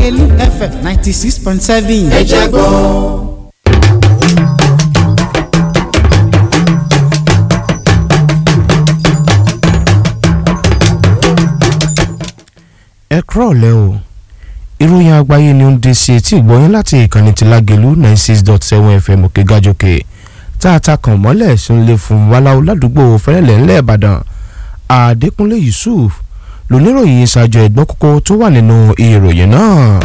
lágẹ̀lú fm ninety six point seven. ẹ jẹ́ gbọ́. ẹ kúrọ̀lẹ́ o ìròyìn àgbáyé ni ó ń dé sí etí ìgbọ́yìn láti ìkànnì ti lágẹ̀lú ninety six dot seven fm òkè gàjòkè tá a ta kàn mọ́lẹ̀ sunlé fún wàláwù ládùúgbò fẹ́rẹ̀lẹ̀ ńlẹ̀ ìbàdàn àdékúnlé yusuf lóníròyìn ṣáájú ẹ̀gbọ́n kókó tó wà nínú ìròyìn náà.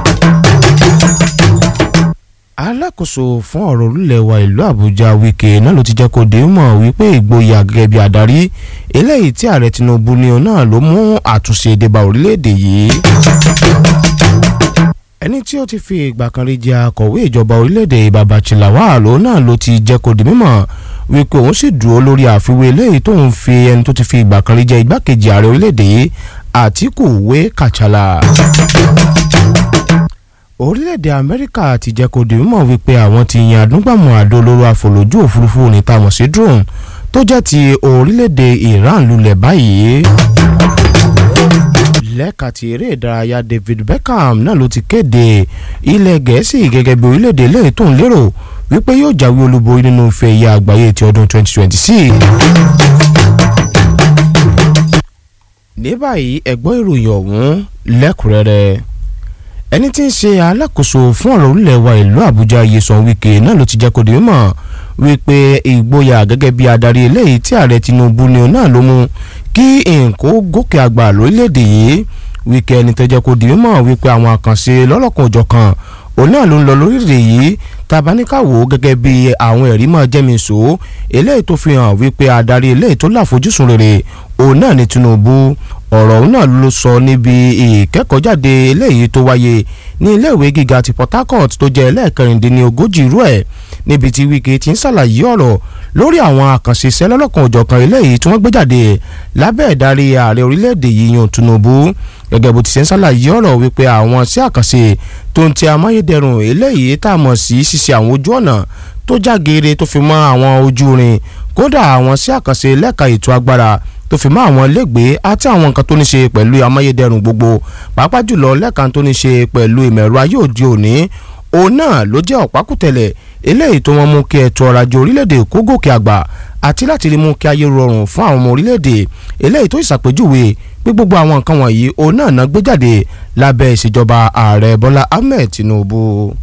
alákòóso fún ọ̀rọ̀ orílẹ̀ wa ìlú àbújá wike náà ló ti jẹ́ kó dé mọ̀ wípé ìgboyà gẹ́gẹ́ bí adarí eléyìí tí ààrẹ tinubu ní ọ náà ló mú àtúnṣe débà orílẹ̀-èdè yìí ẹni tí ó ti fi ìgbà kan rí jẹ́ akọ̀wé ìjọba orílẹ̀-èdè babachi lawal òun náà ló ti jẹ́ kó di mímọ̀ wípé òun sì dúró lórí àfiwé eléyìí tóun fi ẹni tó ti fi ìgbà kan rí jẹ́ igbákejì ààrẹ orílẹ̀-èdè yìí àtìkù wé kàchàlà. orílẹ̀-èdè amẹ́ríkà ti jẹ́ kó di mímọ̀ wípé àwọn ti yan àdúgbàmù àdó olóró àfọlójú òfurufú ní tamọ̀ sí drone tó jẹ́ ti orílẹ̀-èdè iran lulẹ̀ báyìí lẹ́ka ti eré ìdárayá david beckham náà ló ti kéde ilẹ̀ gẹ̀ẹ́sì gẹ́gẹ́ bí orílẹ̀-èdè lẹ́yìn tó ń lérò wípé yóò jáwé olúborí nínú ife ẹ̀yà àgbáyé ti ọdún 2026. ní báyìí ẹ̀gbọ́n ìròyìn ọ̀hún lẹ́kùnrẹ́rẹ́ ẹni tí ń ṣe alákòóso fún ọ̀rọ̀ orílẹ̀ wa ìlú àbújá yeson wike náà ló ti jẹ́ kó di mímọ̀ wípé ìgboyà gẹ́gẹ́ bí adarí eléyìí tí ààrẹ tinubu ni òun náà ló mú kí nǹkó gòkè àgbà lórílẹ̀‐èdè yìí wíkẹ́ ẹni tó jẹ́ kó di mímọ̀ wípé àwọn àkànṣe lọ́lọ́kan òjọ̀kan òun náà ló ń lọ lórílẹ̀‐èdè yìí tabaníkàwò gẹ́gẹ́ bí àwọn ẹ̀rí máa jẹ́mìísò eléyìí tó fi hàn wípé adarí eléyìí tó láfojúsùn rere òun náà ni tinubu ọ̀rọ̀ òun náà ló sọ níbi ìkẹ́kọ̀ọ́jáde eléyìí tó wáyé ní iléèwé gíga ti port harcourt tó jẹ́ ẹlẹ́ẹ̀kẹrìndínlógójì irú ẹ̀ níbi tí wike ti ń ṣàlàyé ọ̀rọ̀ lórí àwọn àkànṣe iṣẹ́ lọ́lọ́kan òjọ̀kan eléyìí tí wọ́n gbé jáde lábẹ́ ìdarí ààrẹ orílẹ̀-èdè yìí yan tinubu gẹ́gẹ́ bó ti ṣe ń ṣàlàyé ọ̀rọ̀ wípé àwọn sí àkànṣe tó ń ti amáyédẹrùn eléyìí tá a mọ̀ sí ṣíṣe àwọn ojú ọ̀nà tó jágeere tó fi mọ́ àwọn ojú rin kódà àwọn sí àkànṣe lẹ́ka ètò agbára tó fi mọ́ àwọn lẹ́gbẹ̀ẹ́ àti àwọn nǹkan tó ní ṣe pẹ̀lú amáyédẹrùn gbogbo pàápàá jùlọ lẹ́ka tó ní ṣe pẹ̀lú ìmọ̀ ẹ̀rọ ayé òde òní òun náà ló jẹ́ ọ̀pákùtẹ̀lẹ̀ eléyìí tó wọ́n mú kí ètò ọrọ̀ ajé orílẹ̀-èdè kó gòkè àgbà àti láti rí mú kí ayé rọrùn fún àwọn ọmọ orílẹ̀-èdè eléyìí tó ìṣàpèjúwe pé gbogbo àwọn nǹkan wọ̀nyí òun náà ná gbé jáde lábẹ́ ìṣèjọba ààrẹ bọ́lá ahmed tinubu.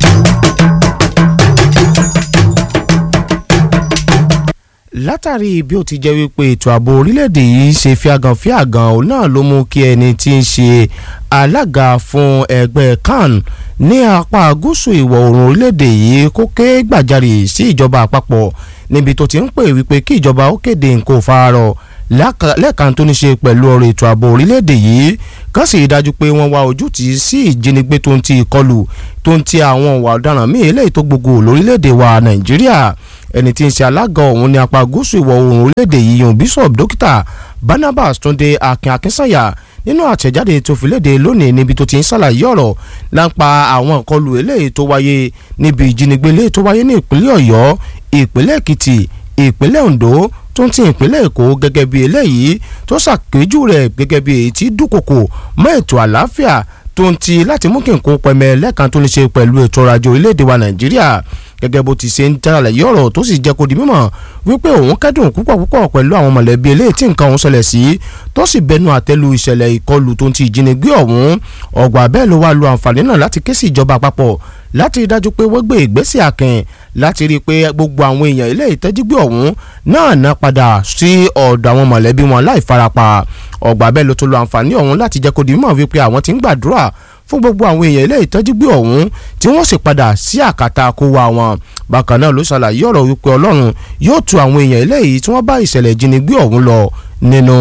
látàrí bí ó ti jẹ́ wípé ètò ààbò orílẹ̀-èdè yìí ṣe fíagàn fíagàn òun náà ló mú kí ẹni tí ń ṣe alága fún ẹgbẹ́ kan ní apá gúúsù ìwọ̀ oòrùn orílẹ̀-èdè yìí kó ké gbàjarè sí ìjọba àpapọ̀ níbi tó ti ń pè wípé kí ìjọba ó kéde nǹkan òfararọ̀ lẹ́ẹ̀kan tó ní ṣe pẹ̀lú ọ̀rọ̀ ètò ààbò orílẹ̀-èdè yìí kàn sì dájú pé wọ́n wá ojútì sí ìjínigbé tó ń ti ìkọlù tó ń ti àwọn ìwà ọ̀daràn míì eléyìí tó gbogbo lórílẹ̀-èdè wa nàìjíríà ẹni tí ń ṣe alága ọ̀hún ní apá gúúsù ìwọ̀ oòrùn orílẹ̀-èdè yìí yan bishop dókítà barnabas túnde akin akínsànyà nínú àtẹ̀jáde tó fi léde lónìí níbi tó ti ń ṣàlàyé ọ̀rọ̀ láǹpa àwọn ìkọlù eléyìí tó wáyé níbi ìjínigbé eléyìí tó wáyé ní ìpínlẹ̀ ọ̀yọ́ ìpínlẹ̀ èkìtì ìpínlẹ̀ ondo tó ń ti ìpínlẹ̀ èkó gẹ́gẹ́ bí eléyìí tó ṣàpèjú rẹ̀ gẹ́gẹ́ bí èyí tí dúkòkò mọ́ ètò àlàáfíà tó ń ti láti mú kí nǹkan pẹ̀mẹ́ lẹ́ẹ̀kan tó ní ṣe pẹ̀lú ètò ọrọ̀ ajé orílẹ̀-èdè wa nàìjíríà gẹ́gẹ́ bó ti ṣe ń jàlàyé ọ̀rọ̀ tó sì jẹ́ kó di mímọ̀ wípé òun kẹ́dùn púpọ̀ púpọ̀ pẹ̀lú àwọn mọ̀lẹ́bí eléyìí tí nǹkan òun ṣẹlẹ̀ sí tó sì bẹnu àtẹ́lu ìṣẹ̀lẹ̀ ìkọlù tó ń ti ìjínigbé ọ̀hún ọ̀gbà bẹ́ẹ̀ ló wá lu àǹfààní náà láti ké sí ìjọba àpapọ̀ láti rí dájú pé wọ́n gbé ìgbésẹ̀ àkìn láti rí i pé gbogbo àwọn èèyàn ilé ìtẹ́júgbé ọ̀hún náà ná padà sí ọ̀dọ̀ àwọn mọ̀lẹ́bí wọn láì farapa ọ̀gbà bẹ́ẹ̀ ló tó lo àǹfààní ọ̀hún láti jẹ́ kó di mímọ̀ wípé àwọn ti ń gbàdúrà fún gbogbo àwọn èèyàn ilé ìtọ́júgbé ọ̀hún tí wọ́n sì padà sí àkàtà kó wa wọn bákan náà ló ṣàlàyé ọ̀rọ̀ wípé ọlọ́run yóò tu àwọn èèyàn ilé yìí tí wọ́n bá ìṣẹ̀lẹ̀ ìjínigbé ọ̀hún lọ nínú.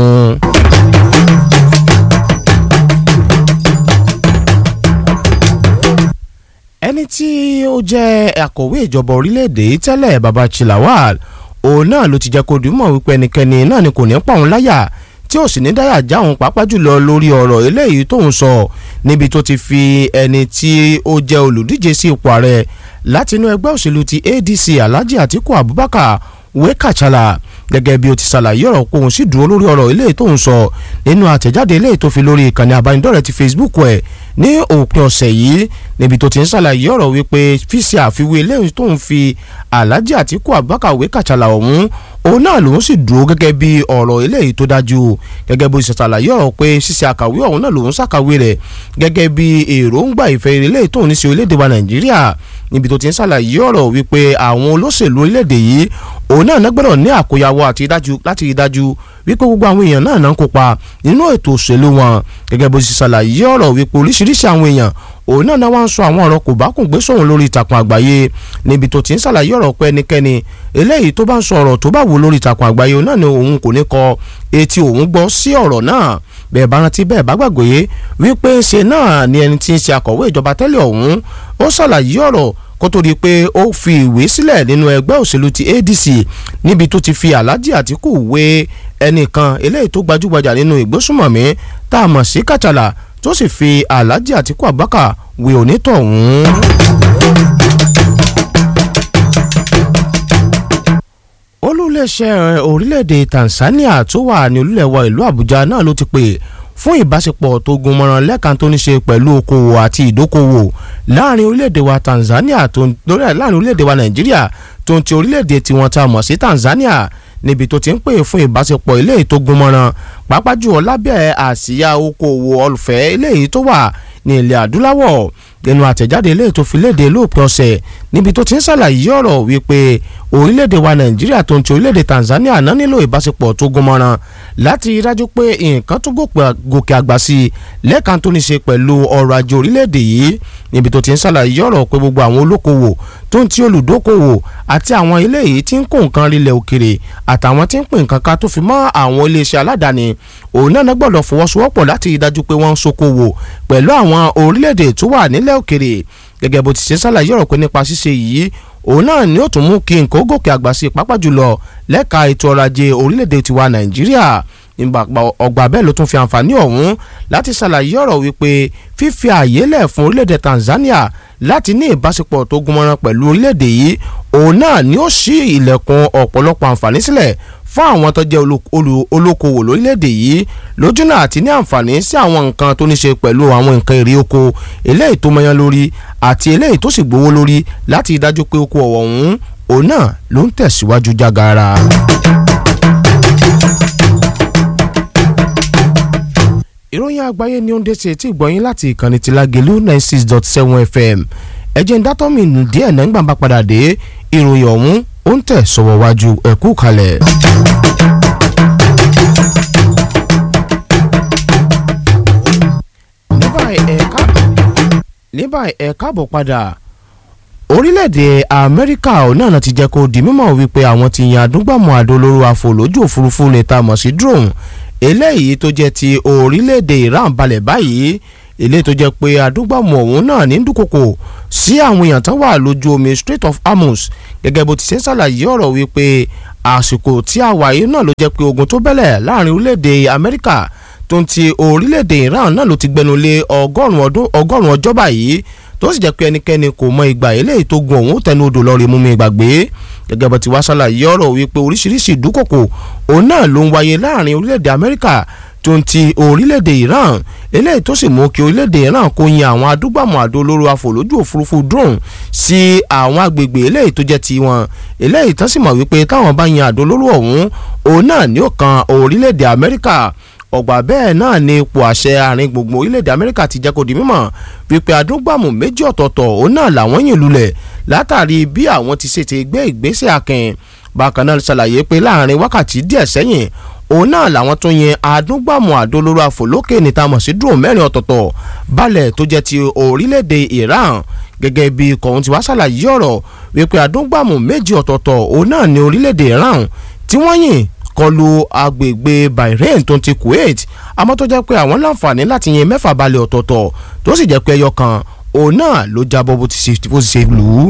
ẹni tí ó jẹ́ akọ̀wé ìjọba orílẹ̀-èdè tẹ́lẹ̀ babachi lawal òun náà ló ti jẹ́ kó dùn mọ́ wípé ẹnikẹ́ni náà ni kò ní pa òun láyà tí ò sì ní dáyà já òun pàápàá jùlọ lórí ọ̀rọ̀ eléyìí tóun sọ níbi tó ti fi ẹni tí ó jẹ́ olùdíje sí ipò ààrẹ láti inú ẹgbẹ́ òṣèlú ti adc alhaji atiku abubakar wé kàchàlà gẹ́gẹ́ bí o ti ṣàlàyé ọ̀rọ̀ kóun sì dúró lórí ọ̀rọ̀ eléyìí tóun sọ nínú àtẹ̀jáde eléyìí tó fi lórí ìkànnì àbánidọ́rẹ̀ẹ́ ti facebook ẹ̀ ní òpin ọ̀sẹ̀ yìí níbi tó ti ń ṣàlàyé ọ̀rọ̀ wípé fíṣe àfiwé eléyìí tó ń fi Alhaji Atiku Abubakar wé kàtsàlà ọ̀hún òun náà lòun sì dúró gẹ́gẹ́ bí ọ̀rọ̀ eléyìí tó dájú gẹ́gẹ́ bó ṣe ṣàlàyé ọ̀rọ̀ pé ṣíṣe àkàwé ọ̀hún náà lòun ṣàkàwé rẹ̀ gẹ́gẹ́ bí èròǹgbà ìfẹ́ eléyìí tóun ní sí orílẹ̀-èdè wa Nàìjíríà níbi tó ti ń ṣàlàyé ọ̀rọ̀ wípé àwọn olóṣèlú orílẹ̀-èdè yìí òun náà gbọ́dọ̀ ní àkóyawọ́ àti láti rí dájú wípé gbogbo àwọn èèyàn náà náà ń kópa nínú ètò òṣèlú wọn gẹ́gẹ́ bó ṣe ṣàlàyé ọ̀rọ̀ wípé oríṣiríṣi àwọn èèyàn òun náà náà wá ń sọ àwọn ọ̀rọ̀ kò bá kùn gbé sóhun lórí ìtàkùn àgbáyé níbi tó ti ń ṣàlàyé ọ̀rọ̀ pé ẹnikẹ́ni eléyìí tó bá ń sọ ọ̀rọ̀ tó bá wù lórí ìtàkùn àgbáyé òun náà ni òun kò ní kọ etí òun gbọ́ sí ọ̀rọ̀ náà bẹ́ẹ̀ bá rántí bẹ́ẹ̀ bá gbàgbé wípé ṣe náà ni ẹni tí ń ṣe akọ̀wé ìjọba tẹ́lẹ̀ ọ̀hún ó ṣàlàyé ọ̀rọ̀ kó tó di pé ó fi ìwé sílẹ̀ nínú ẹgbẹ́ òṣèlú ti ADC níbi tó ti fi Alhaji Atiku wé ẹnìkan eléyìí tó gbajúgbajà nínú ìgbésùmọ̀mí tá a mọ̀ sí Kàchàlà tó sì fi Alhaji Atiku Abubakar wé onítọ̀hún. olùléṣẹ́ orílẹ̀-èdè Tanzania tó wà ní olúlẹ̀wọ̀ ìlú Àbújá náà ló ti pè fún ìbáṣepọ̀ tó gún mọ́rán lẹ́ẹ̀kan tó ní ṣe pẹ̀lú okòwò àti ìdókòwò láàrin orílẹ̀-èdè wa Tanzania tó láàrin orílẹ̀-èdè wa Nàìjíríà tó ń ti orílẹ̀-èdè tiwọn tá a mọ̀ sí Tanzania níbi tó ti ń pè fún ìbáṣepọ̀ eléyìí tó gún mọ́rán pàápàá jùlọ lábẹ́ àsíá okòwò ọlùfẹ́ eléyìí tó wà ní ilẹ̀ adúláwọ̀ nínú àtẹ̀jáde eléyìí tó fi léde lóòpin ọ̀sẹ̀ níbi tó ti ń ṣàlàyé ọ̀rọ̀ wípé orílẹ̀-èdè wa nàìjíríà tó ń ti orílẹ̀-èdè tanzania náà nílò ìbáṣepọ̀ tó gún mọ́rán láti rí dájú pé nǹkan tó gòkè àgbà sí i lẹ́ẹ̀kan tó ní ṣe pẹ̀lú ọrọ̀ ajé orílẹ̀-èdè yìí níbi tó ti ń ṣàlàyé ọ̀rọ̀ pé gbogbo àwọn olókoòwò tó ń ti olùdókòwò àti àwọn eléyìí tí ń kó nǹkan rilẹ̀ òkèrè àtàwọn tí ń pín nǹkan ká tó fi mọ́ àwọn iléeṣẹ́ aládàáni òun náà gbọ́dọ̀ fọwọ́sowọ́pọ̀ láti rí dájú pé wọ́n ń ṣokòwò pẹ̀lú àwọn orílẹ̀-èdè tó wà nílẹ̀ òkèrè gẹ́gẹ́ bó ti ṣe ṣàlàyé ọ̀rọ̀ pé nípa ṣíṣe yìí òun náà ni ó tún mú kí nǹkan ó gòkè àgbà sí pápá jùlọ lẹ́ka ètò ọrọ̀ ajé orílẹ̀-èdè tiwa nàìjíríà ọgbà bẹ́ẹ̀ ló tún fi àǹfààní ọ̀hún láti ṣàlàyé ọ̀rọ̀ wípé fífi ààyè lẹ̀ fún orílẹ̀-èdè Tanzania láti ní ìbáṣepọ̀ tó gúnmọ́rán pẹ̀lú orílẹ̀-èdè yìí òun náà ni ó ṣí ilẹ̀kùn ọ̀pọ̀lọpọ̀ àǹfààní sílẹ̀ fún àwọn tó jẹ́ olókoòwò lórílẹ̀‐èdè yìí lójúnà àti ní àǹfààní sí àwọn nǹkan tó ní ṣe pẹ̀lú àwọn nǹkan èrè oko eléyìí tó mọyán lórí àti eléyìí tó sì gbówó lórí láti dájú pé oko ọ̀wọ̀ ọ̀hún òun náà ló ń tẹ̀síwájú jágara. ìròyìn àgbáyé ni ó ń dé sí etí ìgbọ̀nyín láti ìkànnì ti Lágelú ninety six dot seven FM ẹ̀jẹ̀ ń dátọ́ mi nù díẹ̀ náà ń gbà bá padà dé ìròyìn ọ̀hún ó ń tẹ̀ sọ̀wọ́ wájú ẹ̀kú kalẹ̀. ní báyìí ẹ káàbọ̀ padà orílẹ̀-èdè amẹ́ríkà náà ti jẹ́ kó di mímọ̀ wípé àwọn ti yan adúgbàmọ̀ àdó olóró àfòlójú òfurufú ní ta mọ̀ sí drone eléyìí tó jẹ́ ti orílẹ̀-èdè iran balẹ̀ báyìí eléyìí tó jẹ́ pé adúgbàmọ̀ ọ̀hún náà ní dúkòkò sí àwọn èèyàn tán wà lójú omi Strait of Hormuz gẹ́gẹ́ bó ti ṣe ń ṣàlàyé ọ̀rọ̀ wípé àsìkò tí a wà yìí náà ló jẹ́ pé ogun tó bẹ́lẹ̀ láàrin orílẹ̀-èdè amẹ́ríkà tó ń ti orílẹ̀-èdè iran náà ló ti gbẹnu lé ọgọ́rùn-ún ọjọ́ báyìí tó sì jẹ́ pé ẹnikẹ́ni kò mọ ìgbà eléyìí tó gun òun tẹnu odò lọ́ọ́ rí mú mi gbàgbé gẹ́gẹ́ bó ti wá ṣàlàyé ọ̀rọ̀ wípé oríṣiríṣi ìdúkòkò òun náà ló ń wáyé láàrin orílẹ̀-èdè amẹ́ríkà tó ń ti orílẹ̀-èdè iran eléyìí tó sì mú kí orílẹ̀-èdè iran kó yin àwọn adúgbàmọ̀ àdó olóró àfòlójú òfurufú drone sí àwọn agbègbè eléyìí tó jẹ́ ti wọn eléyìí tó sì mọ̀ wípé táwọn bá yin àdó olóró ọ̀hún òun náà ni ó kan orílẹ̀-èdè amẹ́ríkà ọgbà bẹ́ẹ̀ náà ni ipò àṣẹ àárín gbùngbùn orílẹ̀-èdè amẹ́ríkà ti jẹ́ kó di mímọ̀ wípé adúgbàmù méjì ọ̀tọ̀ọ̀tọ̀ òun náà làwọn yìn lulẹ̀ látàrí bí àwọn ti ṣètè gbé ìgbésẹ̀ akin bákan náà ṣàlàyé pé láàrin wákàtí díẹ̀ sẹ́yìn òun náà làwọn tó yin adúgbàmù àdólóró àfòlókè níta mọ̀ sí dùn mẹ́rin ọ̀tọ̀ọ̀tọ̀ balẹ̀ tó jẹ́ ti orílẹ̀-èdè Iran gẹ́gẹ́ bí kọ̀ọ̀hún ti wá ṣàlàyé ọ̀rọ̀ wípé adúgbàmù méjì ọ̀tọ̀ọ̀tọ̀ òun náà ní orílẹ̀-èdè Iran tí wọ́n yìn kọlu agbègbè Bahrain tó ti Kuwait àmọ́ tó jẹ́ pé àwọn láǹfààní láti yin mẹ́fà balẹ̀ ọ̀tọ̀ọ̀tọ̀ tó sì jẹ́ pé ẹyọ kan òun náà ló jábọ́ bó ti ṣe lù ú.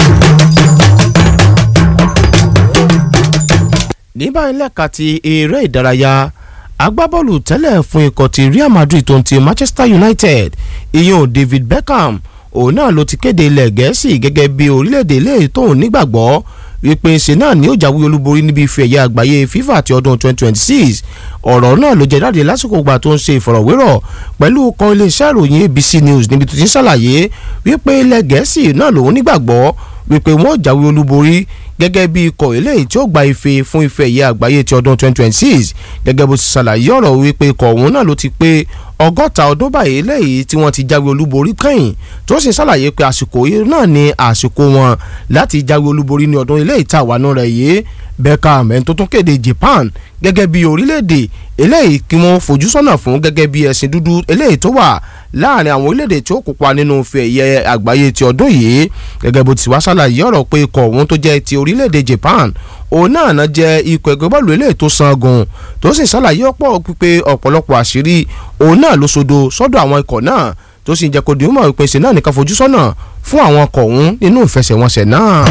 ní báyìí lẹ́ka ti eré ìdárayá agbábọ́ọ̀lù tẹ́lẹ̀ fún ikọ̀ ti Real Madrid tó ń ti Manchester United ìyẹn David Beckham òun náà ló ti kéde ilẹ̀ gẹ̀ẹ́sì gẹ́gẹ́ bí orílẹ̀-èdè ilé tóun nígbàgbọ́ wípé ṣe náà ni ó jáwé olúborí níbi ife ẹ̀yẹ àgbáyé FIFA ti ọdún 2026 ọ̀rọ̀ náà ló jẹ́ jáde lásìkò ìgbà tó ń ṣe ìfọ̀rọ̀wérọ̀ pẹ̀lú ọkọ̀ iléeṣẹ́ ìròyìn ABC News níbi tó ti ń ṣàlàyé wípé ilẹ̀ gẹ̀ẹ́sì náà lòun nígbàgbọ́ wípé wọ́n jáwé olúborí gẹ́gẹ́ bí ikọ̀ eléyìí tí ó gba ife fún ife ẹ̀yẹ àgbáyé ti ọdún 2026 gẹ́gẹ́ bó ti ṣàlàyé ọ̀rọ̀ wípé ikọ̀ ọ̀hún náà ló ti pé ọgọ́ta ọdún báyìí eléyìí tí wọ́n ti jáwé olúborí kẹ́yìn tó sì ṣàlàyé pé àsìkò yìí náà ni àsìkò wọn láti jáwé olúborí ní ọdún eléyìí tá a wà nù rẹ̀ yìí Beckham ẹni tó tún kéde Japan gẹ́gẹ́ bí orílẹ̀-èdè eléyìí kí wọ́n fojú sọ́nà fún gẹ́gẹ́ bí ẹ̀sìn dúdú eléyìí tó wà láàrin àwọn orílẹ̀-èdè tí ó kópa nínú ife ẹ̀yẹ àgbáyé ti ọdún yìí gẹ́gẹ́ bó ti wá ṣàlàyé ọ̀rọ̀ pé ikọ̀ ọ̀hún tó jẹ́ ti orílẹ̀-èdè Japan òun náà náà jẹ́ ikọ̀ ẹgbẹ́ bọ́ọ̀lù eléyìí tó sangun tó sì ṣàlàyé ọ̀pọ̀ pípé ọ̀pọ̀lọpọ̀ àṣírí òun náà ló sodo sọ́dọ̀ àwọn ikọ̀ náà tó sì jẹ́ kó di mọ̀ ìpèsè náà nìkan fojú sọ́nà fún àwọn ọkọ̀ ọ̀hún nínú ìfẹsẹ̀wọnsẹ̀ náà.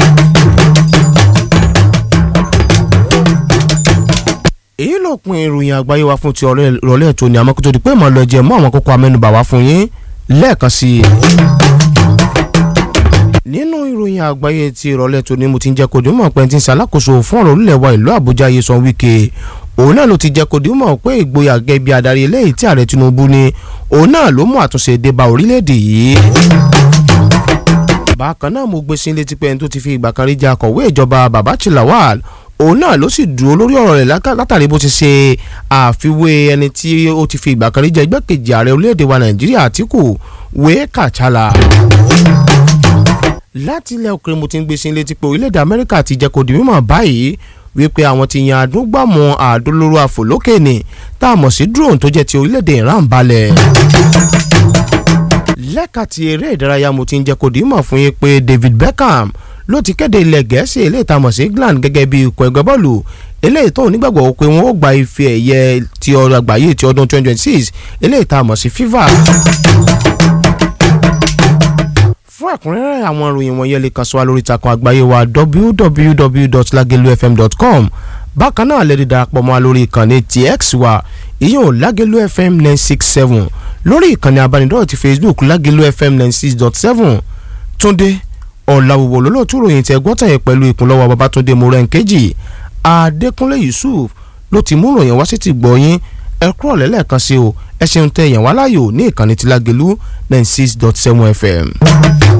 èyí ló pin ìròyìn àgbáyé wa fún ti ìrọ̀lẹ́ tó ní àmọ́ kó tó di pé màá lọ jẹ mọ́ àwọn kókó amẹ́nubà wá fún yín lẹ́ẹ̀kan sí i. nínú ìròyìn àgbáyé ti ìrọ̀lẹ́ tó ní mo ti ń jẹ́ kó di mọ̀ pé ti ń ṣàlákòóso fún ọ̀rọ̀ orílẹ̀ wa ìlú Àbújá Nyesom Wike òun náà ló ti jẹ́ kó di mọ̀ pé ìgboyà gẹ́gẹ́ bí adarí eléyìí tí ààrẹ Tinubu ní òun náà ló mú àtúnṣe dé bá orílẹ̀-èdè yìí bákan náà mo gbé sí létí pé ẹni tó ti fi ìgbà kan rí jẹ́ akọ̀wé ìjọba Babachi Lawal òun náà ló sì dúró lórí ọ̀rọ̀ rẹ̀ látàrí bó ti ṣe àfiwé ẹni tí ó ti fi ìgbà kan rí jẹ́ igbákejì ààrẹ orílẹ̀-èdè wa Nàìjíríà Àtíkù wé Kàchálà. láti ilẹ̀ òkèrè mo ti ń gbé sí létí pé orílẹ̀-èdè Amẹ́ríkà ti jẹ́ kó di mímọ̀ báyìí wípé àwọn ti yan àdúgbàmù àdólóró àfòlókè ní tá a mọ̀ sí drone tó jẹ́ ti orílẹ̀-èdè Iran balẹ̀ lẹ́ka ti eré ìdárayá mo ti ń jẹ́ kó di mọ̀ fún yín pé David Beckham ló ti kéde ilẹ̀ gẹ̀ẹ́sì eléyìí tá a mọ̀ sí England gẹ́gẹ́ bí ikọ̀ ẹgbẹ́ bọ́ọ̀lù eléyìí tó nígbàgbọ́ pé wọ́n ó gba ife ẹ̀yẹ ti ọ̀rọ̀ àgbáyé ti ọdún 2026 eléyìí tá a mọ̀ sí FIFA. fún ẹ̀kúnrẹ́rẹ́ àwọn ìròyìn wọ̀nyẹn lè kàn sí wa lórí ìtàkùn àgbáyé wa www.lagelufm.com bákan náà lè darapọ̀ mọ́ wa lórí ìkànnì tx wa ìyóò Lagelu FM 967 lórí ìkànnì abánidọ́rọ̀ ti Facebook Lagelu FM 96.7 Túndé ọ̀làwòwò lólóòtú ròyìn tẹ gbọ́tàn yẹn pẹ̀lú ìkúnlọ́wọ́ Babátúndé Mọ́rẹ́ǹkejì Adékúnlé Yusuf ló ti mú ròyìn wá sí ti gbọ́ yín ẹ kúrò lẹ́lẹ́kan sí o ẹ ṣeun tẹ yẹn wá láàyò ní ìkànnì ti Lágelú 96.7 FM.